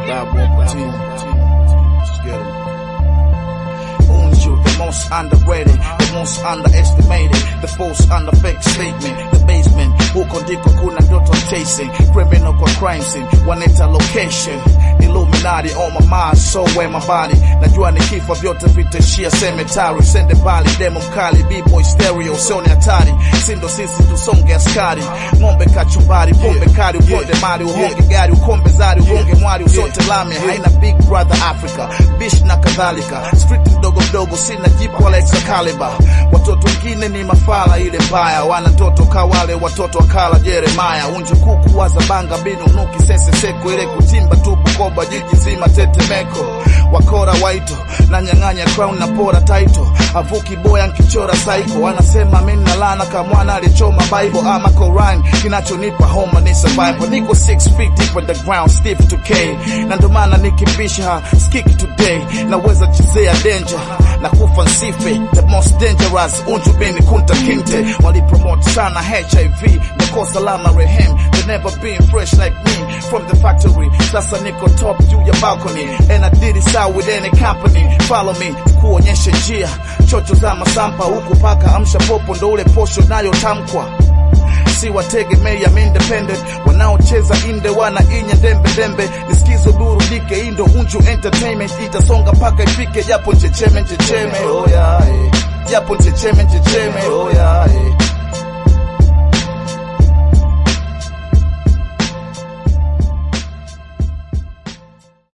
Diabolical team. Let's get 'em. Unju, the most underrated, the most underestimated, the false under fake statement, the basement, huko ndiko kuna ndoto chasing, criminal kwa crime scene, waneta location, Illuminati on my mind, so where my body, najua nikifa vyote vitashia cemetery, sende mbali, demo mkali, b-boy stereo, sio ni hatari, sindo sisi tusonge askari, ng'ombe kachumbari, pombe kali, uponde mali, uhonge gari, ukombe zari, uhonge mwari, usote lami, haina big brother Africa, bish na kadhalika, street mdogo mdogo, sina jipu wala Excalibur, watoto wengine ni mafala ile mbaya, wana toto kawale watoto wakala Jeremaya, unju kuku waza banga binu nuki sese seko, ile kutimba tu Bukoba, jiji zima tetemeko, wakora waito na nyang'anya crown na pora title, avuki boya nkichora psycho, wanasema mimi na lana kama mwana alichoma Bible ama Quran, kinachonipa homa ni survival, niko 6 feet deep on the ground, stiff to K, na ndo maana nikibisha skiki today, naweza chezea danger na kufa nsife, the most dangerous unju bini kunta kinte, walipromote sana HIV, nakosa lama rehem, they never been fresh like me from the factory, sasa niko top juu ya balcony, and I did it out with any company, follow me, kuonyesha njia, chocho za masampa huku paka amsha popo, ndo ule posho nayotamkwa si wategemea I'm independent wanaocheza inde wana inya dembe dembe nisikizo burudike indo unju entertainment itasonga mpaka ifike japo nchecheme nchecheme oh yeah, eh. japo nchecheme nchecheme oh yeah, eh.